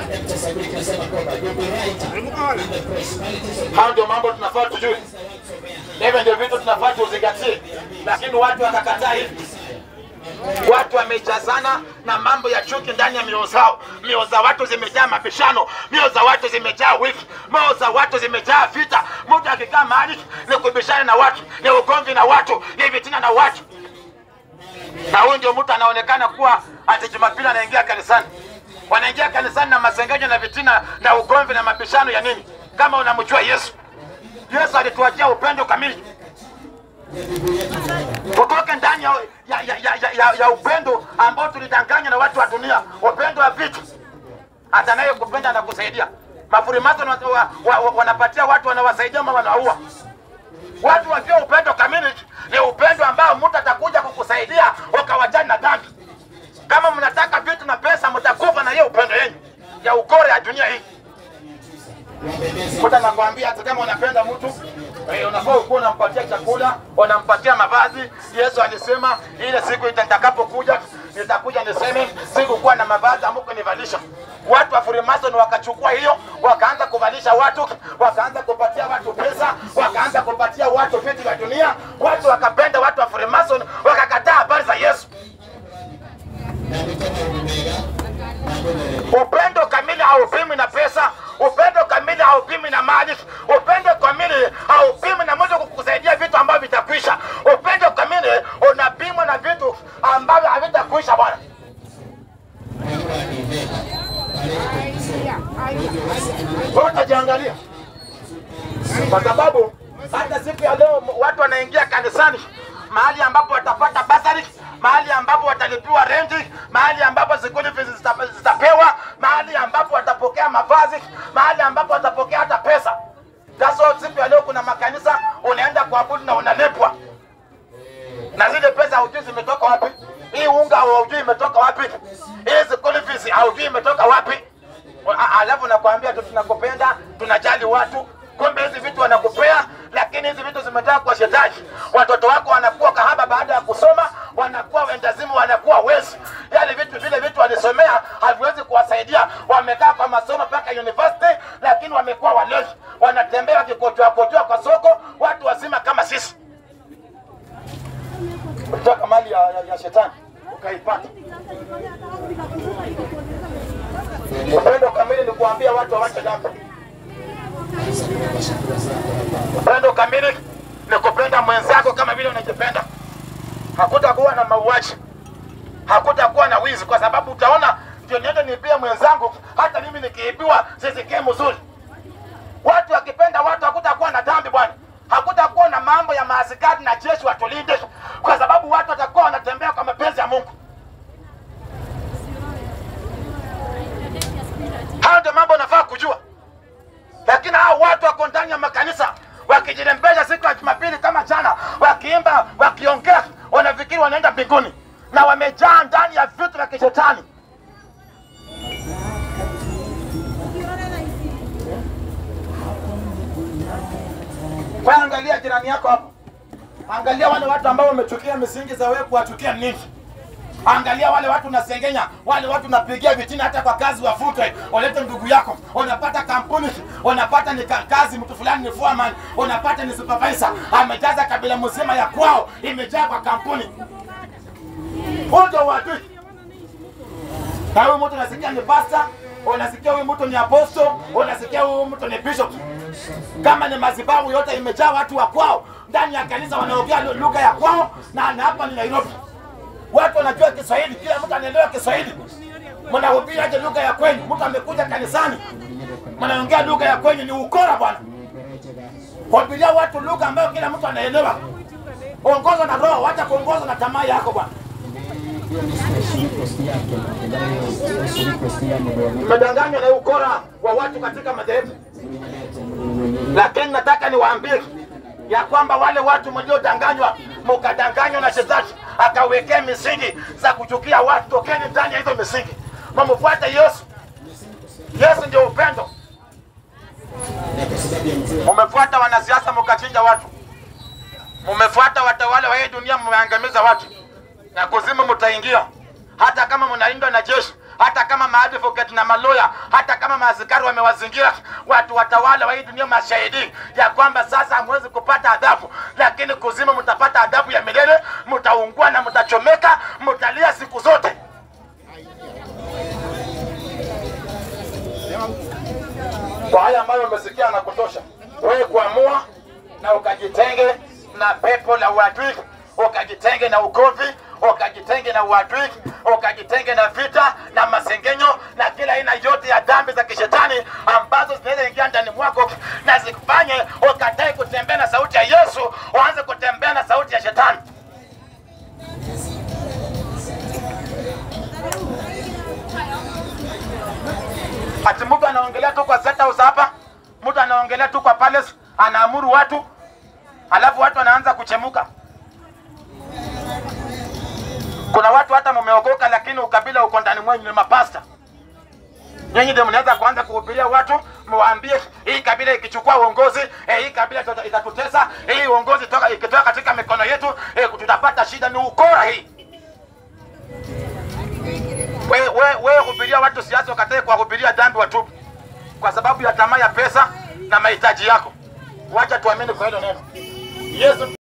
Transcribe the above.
Hayo ndio mambo tunafaa tujue, hivyo ndio vitu tunafaa tuzingatie, lakini watu wakakataa hivi. Watu wamejazana na mambo ya chuki ndani ya mioyo zao. Mioyo za watu zimejaa mabishano, mioyo za watu zimejaa wivu, mioyo za watu zimejaa vita. Mtu akikaa mahali ni kubishana na watu, ni ugomvi na watu, ni vitina na watu, na huyu ndio mtu anaonekana kuwa ati Jumapili anaingia kanisani. Wanaingia kanisani na masengenyo na vitina na ugomvi na mabishano ya nini? Kama unamjua Yesu, Yesu alituachia upendo kamili tutoke ndani ya, ya, ya, ya, ya, ya, ya upendo ambao tulidanganywa na watu wa dunia, upendo wa vitu. Hata naye kupenda na kusaidia. Mafurimato wa, wa, wa, wa, wanapatia watu wanawasaidia ama wanaua watu. Wajua upendo kamili ni upendo ambao mtu atakuja kukusaidia ukawajani na dhambi. Kama mnataka vitu na pesa, mtakufa na hiyo upendo yenu ya ukore ya dunia hii. Mtu anakwambia hata kama unapenda mtu eh, unafaa ukuwa unampatia chakula, unampatia mavazi. Yesu alisema ile siku itakapokuja nitakuja niseme sikukuwa na mavazi amukunivalisha. Watu wa Freemason wakachukua hiyo, wakaanza kuvalisha watu, wakaanza kupatia watu pesa, wakaanza kupatia watu vitu vya dunia. Watu wakapenda watu wa Freemason, wakakataa habari za Yesu. Upendo kamili haupimi na pesa. Upendo kamili haupimi na mali. Upendo kamili haupimi na mtu kukusaidia vitu ambavyo vitakwisha. Upendo kamili unapimwa na vitu ambavyo havitakwisha bwana. Wewe utajiangalia, kwa sababu hata siku ya leo watu wanaingia kanisani mahali ambapo watapata basari, mahali ambapo watalipiwa renti, mahali ambapo school fees zita- zitapewa, mahali ambapo watapokea mavazi, mahali ambapo watapokea hata pesa. That's why siku ya leo kuna makanisa unaenda kuabudu na unalipwa, na zile pesa hujui zimetoka wapi. Hii unga haujui imetoka wapi, hii school fees haujui imetoka wapi. A- Alafu nakwambia tu tunakupenda, tunajali watu, kumbe hizi vitu wanakupea, lakini hizi vitu zimetoka kwa shetani. Watoto wako wanakuwa kahaba baada ya kusoma, wanakuwa wendazimu, wanakuwa wezi. Yale vitu vile vitu walisomea haviwezi kuwasaidia. Wamekaa kwa masomo mpaka university, lakini wamekuwa walezi, wanatembea wakikojoa kojoa kwa soko, watu wazima kama sisi. Ukitaka mali ya, ya, ya shetani ukaipata. Upendo kamili ni kuambia watu wawache dhambi. Upendo kamili ni kupenda mwenzako kama vile unajipenda. Hakutakuwa na mauaji, hakutakuwa na wizi, kwa sababu utaona ndio niende niibie mwenzangu, hata mimi nikiibiwa sisikie mzuri. Watu wakipenda watu, hakutakuwa na dhambi bwana, hakutakuwa na mambo ya maaskari na jeshi watulinde, kwa sababu watu watakuwa wanatembea kwa mapenzi ya Mungu. Hayo ndio mambo unafaa kujua, lakini hao watu wako ndani ya makanisa wakijirembesha siku ya Jumapili kama jana, wakiimba, wakiongea, wanafikiri wanaenda mbinguni na wamejaa ndani ya vitu vya kishetani. Kwa angalia jirani yako hapo, angalia wale watu ambao wamechukia misingi za wewe kuwachukia nini. Angalia wale watu unasengenya, wale watu unapigia vitina, hata kwa kazi wafutwe, walete ndugu yako. Unapata kampuni, unapata ni ka- kazi, mtu fulani ni foreman, unapata ni supervisor, amejaza kabila mzima ya kwao, imejaa kwa kampuni. Huo ndio uadui. Na huyu mtu unasikia ni pastor, unasikia huyu mtu ni apostle, unasikia huyu mtu ni bishop. Kama ni madhabahu yote imejaa watu wa kwao, ndani ya kanisa wanaongea lu- lugha ya kwao, na na hapa ni Nairobi watu wanajua Kiswahili, kila mtu anaelewa Kiswahili. Mnahubiri aje lugha ya kwenyu? Mtu amekuja kanisani, mnaongea lugha ya kwenyu, ni ukora bwana. Hubiria watu lugha ambayo kila mtu anaelewa. Ongoza na roho, wacha kuongozwa na tamaa yako bwana. Mmedanganywa na ukora wa watu katika madhehebu, lakini nataka niwaambie ya kwamba wale watu mliodanganywa, mkadanganywa na shetani akawekea misingi za kuchukia watu, tokeni ndani ya hizo misingi, mumfuate Yesu. Yesu ndio upendo. Mumefuata wanasiasa mkachinja watu, mumefuata watawala wa hii dunia, mmeangamiza watu, na kuzimu mtaingia. Hata kama mnalindwa na jeshi, hata kama maadvocate na maloya, hata kama maaskari wamewazingira watu watawala wa hii dunia, mashahidi ya kwamba sasa hamwezi kupata adhabu, lakini kuzima mtapata adhabu ya milele, mtaungua na mtachomeka, mtalia siku zote. Kwa haya ambayo umesikia na kutosha, wewe kuamua na ukajitenge na pepo la uadui, ukajitenge na ugovi, ukajitenge na uadui, ukajitenge na vita na masengenyo na kila aina yote ya dhambi za kishetani ambazo zinaweza ingia ndani mwako na zikufanye ukatae kutembea na sauti ya Yesu, uanze kutembea na sauti ya shetani. Ati mtu anaongelea tu kwa State House hapa, mtu anaongelea tu kwa palace, anaamuru watu, alafu watu wanaanza kuchemuka. Kuna watu hata mumeokoka, lakini ukabila uko ndani mwenyu, ni mapasta. Nyinyi ndio mnaweza kuanza kuhubiria watu, muwaambie hii kabila ikichukua uongozi eh, hii kabila itata- itatutesa, hii uongozi toka ikitoka katika mikono yetu eh, tutapata shida. Ni ukora hii. Wewe we, we hubiria watu siasa, ukatae kuwahubiria dhambi watubu kwa sababu ya tamaa ya pesa na mahitaji yako. Wacha tuamini kwa hilo neno. Yesu